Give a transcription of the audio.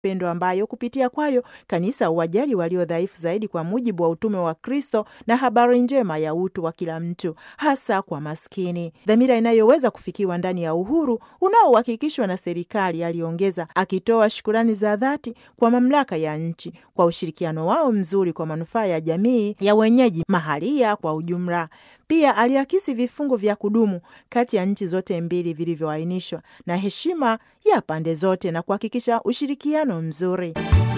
upendo ambayo kupitia kwayo kanisa huwajali walio dhaifu zaidi kwa mujibu wa utume wa Kristo na habari njema ya utu wa kila mtu, hasa kwa maskini, dhamira inayoweza kufikiwa ndani ya uhuru unaohakikishwa na serikali, aliongeza, akitoa shukurani za dhati kwa mamlaka ya nchi kwa ushirikiano wao mzuri kwa manufaa ya jamii ya wenyeji mahalia kwa ujumla. Pia aliakisi vifungu vya kudumu kati ya nchi zote mbili vilivyoainishwa na heshima ya pande zote na kuhakikisha ushirikiano mzuri.